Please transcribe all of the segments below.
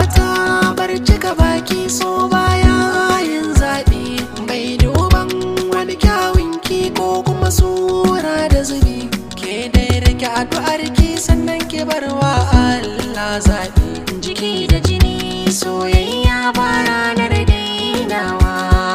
mata bar cika baki so baya yin zaɓi bai duban wani kyawun ki ko kuma sura da zubi ke dai rike addu'ar ki sannan ki bar wa Allah zaɓi jiki da jini soyayya ba ranar dainawa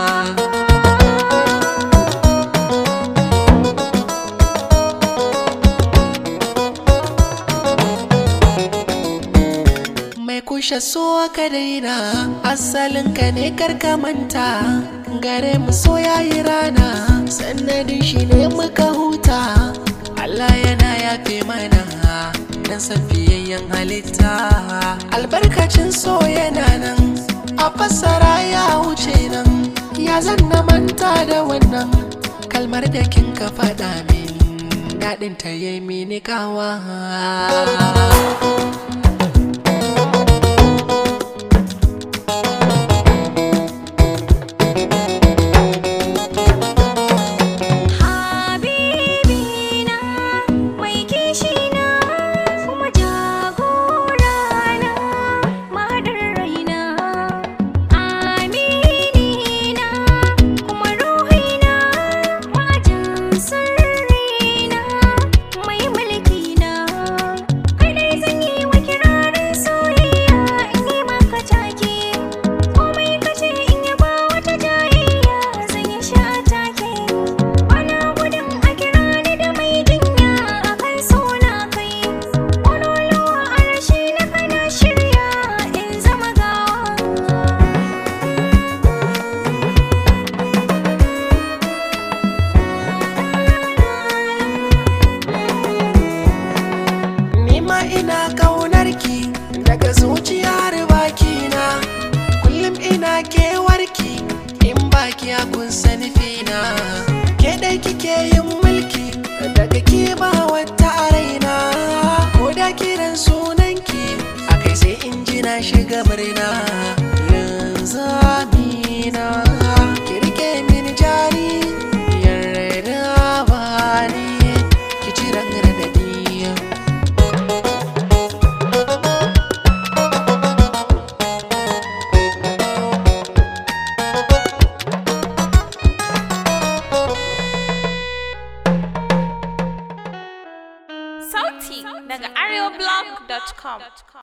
mai kushe so ka daina asalin ka ne karka manta gare mu so yayi rana sannadin shi ne muka huta Allah yana yafe mana dan san fiyayyen halitta albarkacin so yana nan a fassara ya wuce nan ya zanna manta da wannan kalmar da kin ka faɗa min daɗin ta yi mini kawa Habibina mai kishina kuma jagorana mahadar raina Aminina kuma ruhina majin sirrina mai mulkina kai dai zan yi wa kirarin soyayya in yi maka take komai kace in yi ba wata jayayya zan yi sha take Bana gudun a kira ni da mai jinya a kan suna kai Ƙololuwa a rashi na kana shirya in zama gawa Nima ina kaunar ki daga zuciyar bakina Kullum ina kewarki in baki a kun sani fina Ke dai kike yin mulki daga ke ba wata a raina Ko da kiran sunanki a kai sai in ji na shiga murna Yanzu amina ki rike mini jari yarda ba ni ki ci radadi Sauti daga areoblog.com.